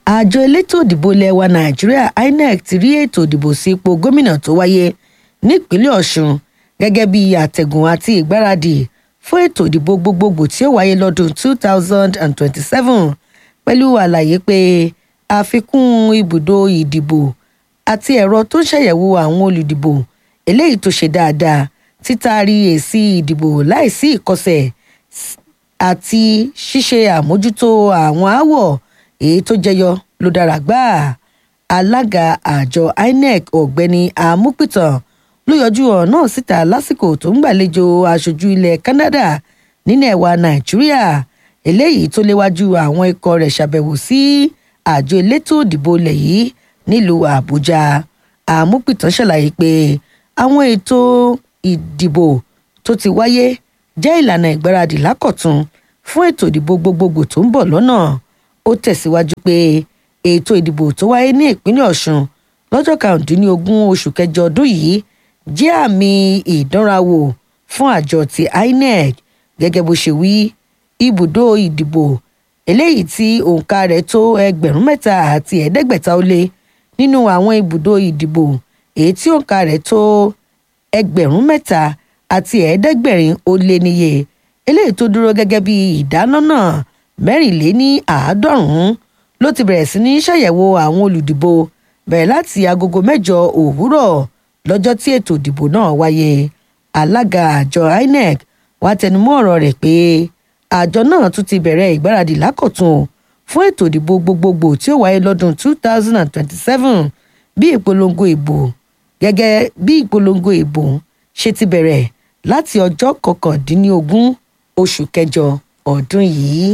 àjọ elétò ìdìbò ilẹ̀ wa nàìjíríà inec ti rí ètò ìdìbò sí ipò gómìnà tó wáyé nípínlẹ̀ ọ̀ṣun gẹ́gẹ́ bí àtẹ̀gùn àti ìgbáradì fún ètò ìdìbò gbogbogbò tí ó wáyé lọ́dún 2027 pẹ̀lú àlàyé pé àfikún ibùdó ìdìbò àti ẹ̀rọ tó ń ṣàyẹ̀wò àwọn olùdìbò eléyìí tó ṣe dáadáa títaari èsì ìdìbò láìsí ìkọsẹ̀ àti ṣíṣe àmójútó àwọn aáwọ̀ èyí tó jẹyọ ló dára gbáà alága àjọ inec ọ̀gbẹ́ni amúpìtàn ló yọjú ọ̀rọ̀ náà síta lásìkò tó ń gbàlejò aṣojú ilẹ̀ canada nílẹ̀ wa nàìjíríà eléyìí tó léwájú àwọn ikọ̀ rẹ̀ ṣàbẹ̀wò sí àjọ elétò ìdìbò ilẹ̀ yìí nílùú àbújá amúpìtàn ṣàlàyé pé àwọn ètò ìdìbò tó ti wáyé jẹ́ ìlànà ìgbáradì lákọ̀tun fún ètò ìdìbò gbogbogbò tó ń bọ̀ lọ́nà ó tẹ̀síwájú pé ètò ìdìbò tó wáyé ní ìpínlẹ̀ ọ̀ṣun lọ́jọ́ karùndínlógún oṣù kẹjọ ọdún yìí jẹ́ àmì ìdánrawò fún àjọ ti inec gẹ́gẹ́ bó ṣe wí ibùdó ìdìbò eléyìí tí òǹkà rẹ̀ tó ẹgbẹ̀rún mẹ́ta àti ẹ̀ẹ́dẹ́gbẹ̀ta ó lé nínú àwọn ibùdó ìdìbò èyí tí òǹkà rẹ̀ tó ẹgbẹ̀rún mẹ́ta àti ẹ̀ẹ́dẹ́gbẹ̀rin ó lé níye eléyìí tó dúró gẹ́gẹ́ bí ìdáná náà mẹ́rìnléní àádọ́rùn-ún ló ti bẹ̀rẹ̀ sí ní ṣàyẹ̀wò àwọn olùdìbò bẹ̀rẹ̀ láti agogo mẹ́jọ òwúrọ̀ lọ́jọ́ tí ètò ìdìbò náà wáyé alága àjọ inec wàá tẹnumọ́ ọ̀rọ̀ rẹ̀ pé àjọ náà tún ti bẹ̀rẹ̀ ìgbáradì lákọ̀tun fún ètò ìdìbò gbogbogbò tí ó wáyé lọ́dún 2027 bí ìpolongo ìbò gẹ́gẹ́ bí ìpolongo ìbò ṣe ti bẹ̀rẹ̀ láti ọjọ́ kọkàndínlógún oṣù kẹjọ ọdún yìí.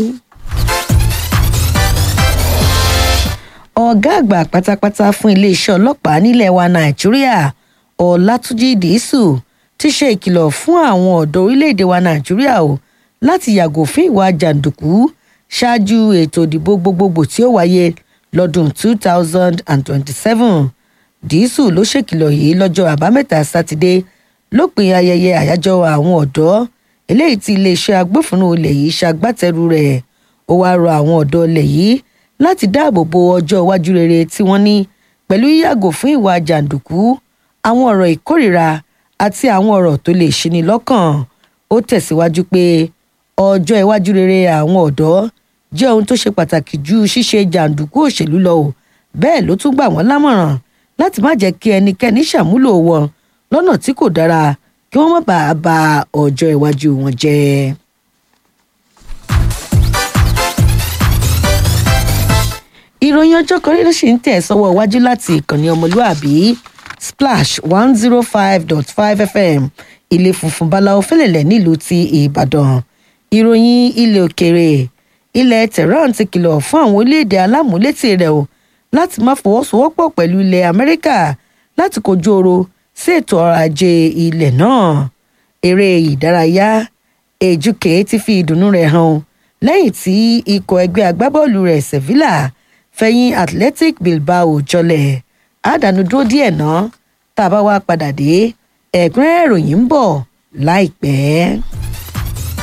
ọ̀gá àgbà pátápátá fún iléeṣẹ́ ọlọ́pàá nílẹ̀ wa nàìjíríà ọ̀làtúnjì dìísù ti ṣe ìkìlọ̀ fún àwọn ọ̀dọ́ orílẹ̀-èdè wa nàìjíríà o láti yàgò fún ìwà jàǹdùkú ṣáájú ètò ìdìbò gbogbogbò tí ó wáyé lọ́dún 2027 dìísù ló ṣèkìlọ̀ yìí lọ́jọ́ àbámẹ́ta sátidé lópin ayẹyẹ àyájọ́ àwọn ọ̀dọ́ eléyìí tí iléeṣẹ́ agbófinró ilẹ̀ yìí ṣagbátẹrù rẹ̀ ó wáá rọ àwọn ọ̀dọ́ ilẹ̀ yìí láti dáàbò bo ọjọ́ iwájú rere tí wọ́n ní pẹ̀lú yíyàgò fún ìwà jàǹdùkú àwọn ọ̀rọ̀ ìkórìíra àti àwọn ọ̀rọ̀ tó lè ṣini lọ́kàn ó tẹ̀síwájú pé ọjọ́ iwájú rere àwọn ọ̀dọ́ jẹ́ ohun tó ṣe pàtàkì ju ṣíṣe jàǹdùkú òṣèlú lọ o bẹ́ẹ̀ ló tún gbà wọ́n lámọ̀ràn láti má jẹ́ kí ẹnikẹ́ni ṣàmúlò wọn lọ́nà tí kò dára kí wọ́n má bàa ba ọjọ́ iwájú wọn jẹ́. ìròyìn ọjọ́ kan rírì sì ń tẹ̀ sọ́wọ́ iwájú láti ìkànnì ọmọlúàbí splash one zero five dot five fm ilé funfun báláwo fẹ́lẹ̀lẹ̀ nílùú ti ìbàdàn ìròyìn ilẹ̀ òkèèrè ilẹ̀ tehran ti kìlọ̀ fún àwọn orílẹ̀-èdè alámúlétì rẹ̀ o láti má fọwọ́sowọ́pọ̀ pẹ̀lú ilẹ̀ amẹ́ríkà láti kojú oro sí ètò ọrọ̀ ajé ilẹ̀ náà eré ìdárayá èjúkè ti fi ìdùnnú rẹ̀ hàn lẹ́yìn tí ikọ̀ ẹgbẹ́ agbábọ́ọ̀lù rẹ̀ sevilla fẹ̀yìn athletic bilbao jọlẹ̀ àdánù dúró díẹ̀ náà tá a bá wá padà dé ẹ̀kúnrẹ́rẹ́ ìròyìn ń bọ̀ láìpẹ́.